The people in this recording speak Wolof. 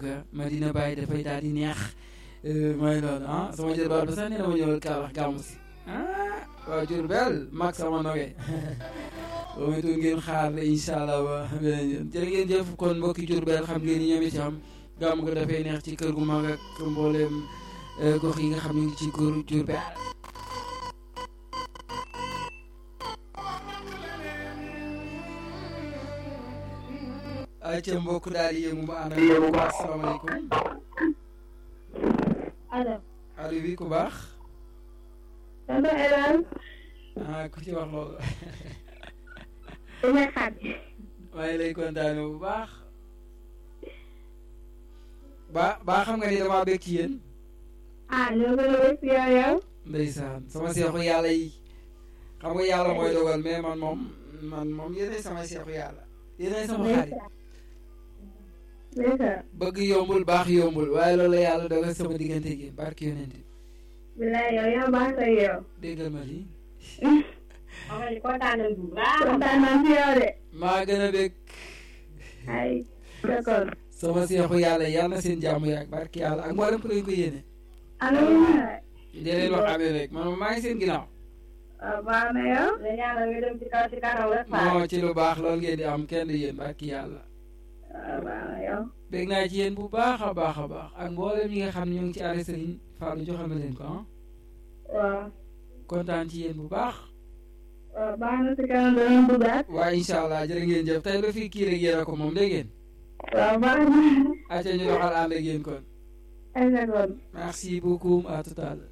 Madina Baye dafay daal di neex mooy loolu ah sama jël baal ba sax nee na ma ñëwal Kaolack gàmmu si ah waa Diourbel mag sama noge boo moytuwul ngeen xaar la incha allah ba beneen yoon jërë ngeen jëf kon mbokki Diourbel xam ngeen ni ñoom itam gàmmu ko dafay neex ci kër gu mag ak mbooleem gox yi nga xam ne ngi ci góor Diourbel ay ca mbokk daal di yëngu ba ànd ak yow bu baax salaamaaleykum allo. allo bi ku baax. tonton Elan. ah ku ci wax loolu. dina xaar. maa ngi lay kontaane bu baax. ba ba xam nga ni damaa bëgg ci yéen. ah ñoo gën a wér si yow yow. ndeysaan sama seexu yàlla yi xam nga yàlla mooy dogal mais man moom man moom yéenay sama seexu yàlla yéenay sama xarit. ndeysaan. bëgg yombul baax yombul waaye loolu la yàlla dogal sama diggante gi barki yonent bi bilaay yow yaa baax sa yow. déggal ma lii. xam nga kontaan nañ bu baax. kontaan nañ si yow de. maa gën a bëgg. ay d'accord. sama seexu yàlla yàlla na seen jàmm yaag barki yàlla ak mboolem ku leen ko yéene. amiin. di leen wax amee rek man maa ngi seen ginnaaw. waaw baax na yow. nga ñaanal nga dem ci kaw ci kanam rek. non ci lu baax loolu ngeen di am kenn du yéen barki yàlla. waaw baax na yow. bég naa ci yéen bu baax a baax a baax ak mboolem ñi nga xam ne ñoo ngi ci arrêt Serigne Fallou joxal na leen ko ah. waaw. kontaan ci yéen bu baax. waaw baax na si kanam danañ duggaat. waaye incha allah jërë ngeen jëf tey lu fi kii rek yéen a ko moom dégg ngeen. waaw baax na. acca ñu doxal ànd ak yéen kon. ay d'accord. merci beaucoup à tout à l'heure